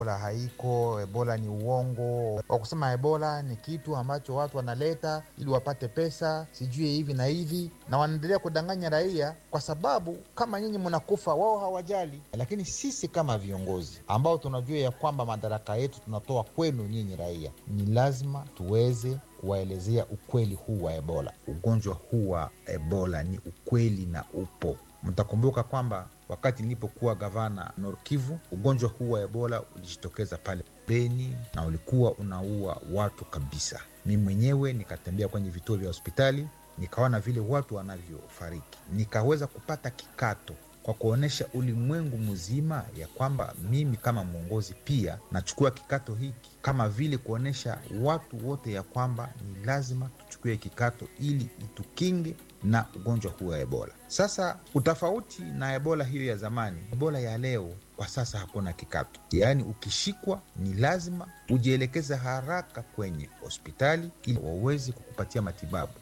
Ebola haiko, Ebola ni uongo. Wa kusema Ebola ni kitu ambacho watu wanaleta ili wapate pesa, sijui hivi na hivi, na wanaendelea kudanganya raia, kwa sababu kama nyinyi mnakufa, wao hawajali. Lakini sisi kama viongozi ambao tunajua ya kwamba madaraka yetu tunatoa kwenu nyinyi raia, ni lazima tuweze kuwaelezea ukweli huu wa Ebola. Ugonjwa huu wa Ebola ni ukweli na upo. Mtakumbuka kwamba wakati nilipokuwa gavana Nord Kivu, ugonjwa huu wa Ebola ulijitokeza pale Beni na ulikuwa unaua watu kabisa. Mi mwenyewe nikatembea kwenye vituo vya hospitali, nikaona vile watu wanavyofariki, nikaweza kupata kikato kwa kuonyesha ulimwengu mzima ya kwamba mimi kama mwongozi pia nachukua kikato hiki, kama vile kuonyesha watu wote ya kwamba ni lazima tuchukue kikato ili itukinge na ugonjwa huu wa Ebola. Sasa utofauti na Ebola hiyo ya zamani, Ebola ya leo kwa sasa hakuna kikato, yaani ukishikwa ni lazima ujielekeze haraka kwenye hospitali ili waweze kukupatia matibabu.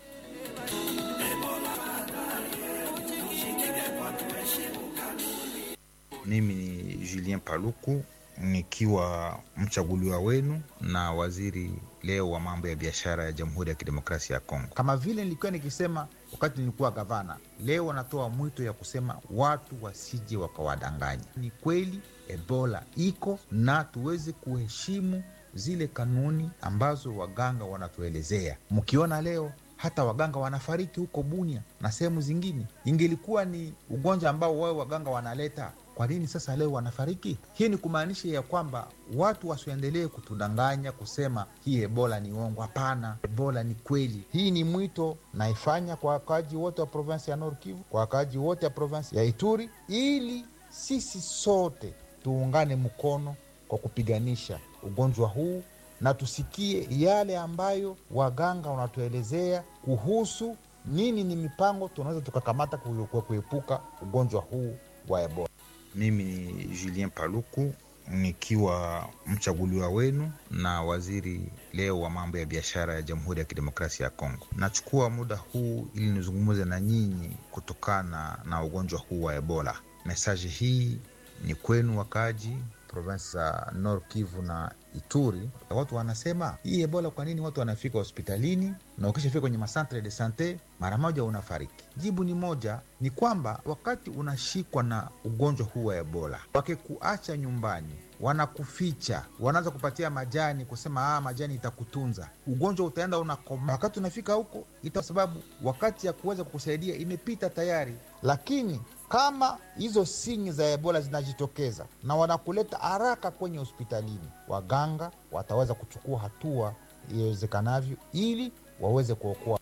Mimi ni Julien Paluku nikiwa mchaguliwa wenu na waziri leo wa mambo ya biashara ya Jamhuri ya Kidemokrasia ya Kongo. Kama vile nilikuwa nikisema wakati nilikuwa gavana, leo wanatoa mwito ya kusema watu wasije wakawadanganya. Ni kweli Ebola iko na tuweze kuheshimu zile kanuni ambazo waganga wanatuelezea. Mkiona leo hata waganga wanafariki huko Bunia na sehemu zingine, ingelikuwa ni ugonjwa ambao wao waganga wanaleta kwa nini sasa leo wanafariki? Hii ni kumaanisha ya kwamba watu wasiendelee kutudanganya kusema hii ebola ni uongo. Hapana, ebola ni kweli. Hii ni mwito naifanya kwa wakaaji wote wa provinsi ya Nord Kivu, kwa wakaaji wote wa provinsi ya Ituri, ili sisi sote tuungane mkono kwa kupiganisha ugonjwa huu na tusikie yale ambayo waganga wanatuelezea kuhusu nini ni mipango tunaweza tukakamata kuepuka ugonjwa huu wa ebola. Mimi ni Julien Paluku nikiwa mchaguliwa wenu na waziri leo wa mambo ya biashara ya Jamhuri ya Kidemokrasia ya Kongo. Nachukua muda huu ili nizungumze na nyinyi kutokana na ugonjwa huu wa Ebola. Mesaji hii ni kwenu wakaaji provinsi za Nord Kivu na Ituri. Watu wanasema hii Ebola, kwa nini watu wanafika hospitalini na ukishafika kwenye masantre de sante mara moja unafariki? Jibu ni moja, ni kwamba wakati unashikwa na ugonjwa huu wa Ebola, wakikuacha nyumbani wanakuficha, wanaanza kupatia majani, kusema ah, majani itakutunza, ugonjwa utaenda unakoma. Wakati unafika huko ita, sababu wakati ya kuweza kukusaidia imepita tayari, lakini kama hizo sinyi za ebola zinajitokeza na wanakuleta haraka kwenye hospitalini, waganga wataweza kuchukua hatua iwezekanavyo ili waweze kuokoa.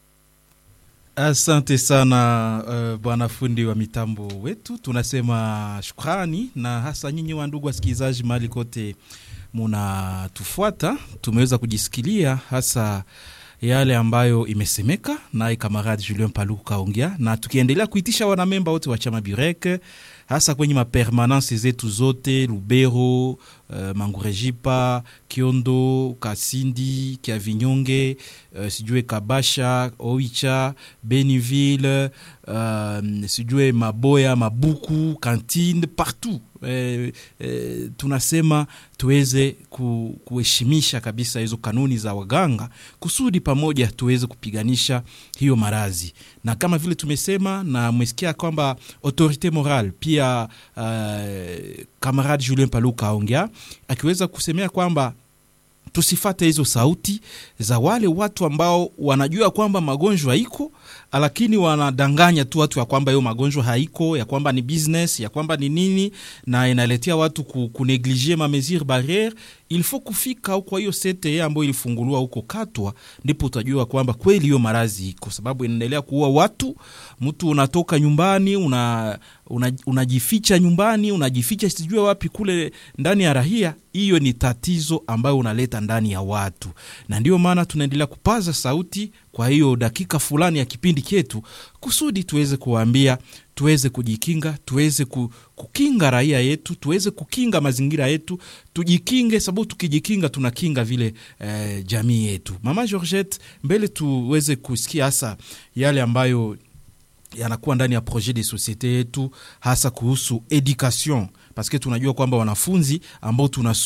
Asante sana uh, bwana fundi wa mitambo wetu, tunasema shukrani, na hasa nyinyi wa ndugu wasikilizaji mahali kote munatufuata, tumeweza kujisikilia hasa yale ambayo imesemeka naye kamaradi Julien Paluku kaongea, na tukiendelea kuitisha wanamemba wote wa chama Burek hasa kwenye mapermanence zetu zote Lubero, uh, Mangurejipa, Kiondo, Kasindi, Kiavinyonge, uh, sijue Kabasha, Oicha, Beniville, uh, sijue Maboya, Mabuku, Kantine, partout eh, eh, tunasema tuweze kuheshimisha kabisa hizo kanuni za waganga kusudi pamoja tuweze kupiganisha hiyo marazi, na kama vile tumesema na mwesikia kwamba autorite moral pia uh, kamaradi Julien Paluka aongea akiweza kusemea kwamba tusifate hizo sauti za wale watu ambao wanajua kwamba magonjwa iko, lakini wanadanganya tu watu ya kwamba hiyo magonjwa haiko, ya kwamba ni business, ya kwamba ni nini, na inaletea watu kuneglige ma mesure barriere. Il faut kufika huko hiyo sete ambayo ilifunguliwa huko Katwa, ndipo utajua kwamba kweli hiyo marazi iko, sababu inaendelea kuua watu. Mtu unatoka nyumbani una unajificha una nyumbani unajificha sijue wapi kule ndani ya rahia. Hiyo ni tatizo ambayo unaleta ndani ya watu, na ndio maana tunaendelea kupaza sauti kwa hiyo dakika fulani ya kipindi chetu, kusudi tuweze kuwaambia, tuweze kujikinga, tuweze kukinga raia yetu, tuweze kukinga mazingira yetu, tujikinge, sababu tukijikinga tunakinga vile eh, jamii yetu. Mama Georgette, mbele tuweze kusikia hasa yale ambayo yanakuwa ndani ya projet de societe yetu hasa kuhusu education, paske tunajua kwamba wanafunzi ambao tuna